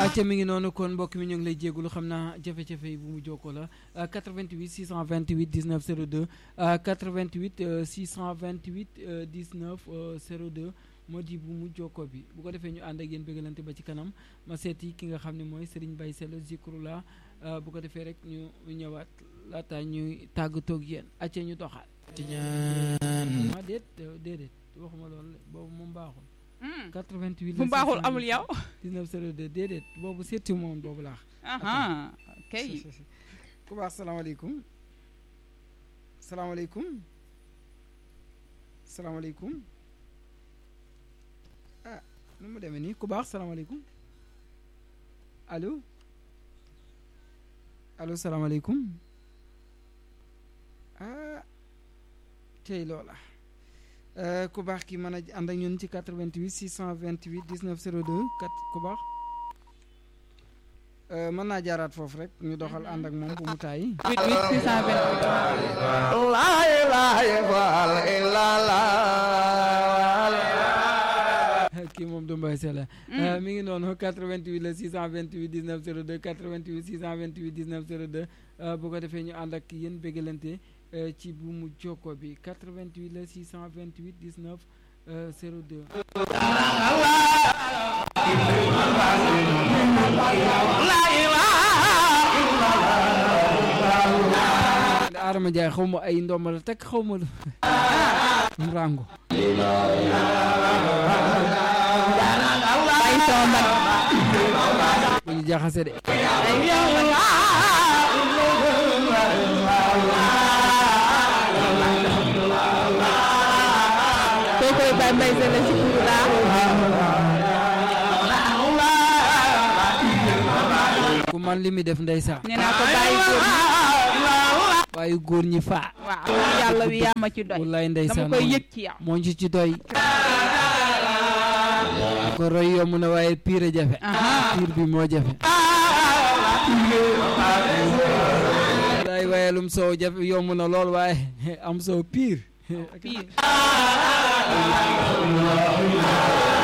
acca mi ngi noonu kon mbokk mi ñu ngi lay jégalu xam naa jafe-jafe yi bu mu jokkoo la 88 628 19 02 88 628 19 02 moo di bu mu jokkoo bi bu ko defee ñu ànd ak yéen bëggalante ba ci kanam ma seeti ki nga xam ne mooy Serigne Baye Sell Zikrullah bu ko defee rek ñu ñëwaat laata ñuy tàggatoo ak yéen acca ñu doxaat. ah déet déedéet waxuma loolu boobu moom baaxul. 88 bu baaxul amul yow. 19 02 déedéet boobu seeti moom boobu laax. aha kay. ku baax salaamaaleykum salaamaaleykum salaamaaleykum ah nu mu demee nii ku baax salaamaaleykum allo allo salaamaaleykum ah tey loola ku baax ki mën a ànd ak ñun ci 88 628 19 02 kat ku baax mën naa jaaraat foofu rek ñu doxal ànd ak moom bu mu taay. 88 628. kii moom du Mbaye Sella. mi ngi noonu 88 la 628 19 02 88 628 19 02 bu ko defee ñu ànd ak yéen bégalante ci bu mu jokko bi 88 la 628 19 02. Adama Ndiaye xaw ma ay ndomba la teg xaw ma lu rango bàyyi sama mbag bu ñu jaxase de koo koy bay mbay Sell Zikrullah ku man li mi def ndeysaan nee naa ko bàyyi góor ñi waaye góor ñi faa waaw yàlla wi yaa ma ci doy wallaay dama ndeysaan koy yëg ci yow moo ñu ci doy ko roy yomb na waaye piir a jafe piir bi moo jafe wallaay wayelum soow jafe yomb na lool waaye am soow piir pire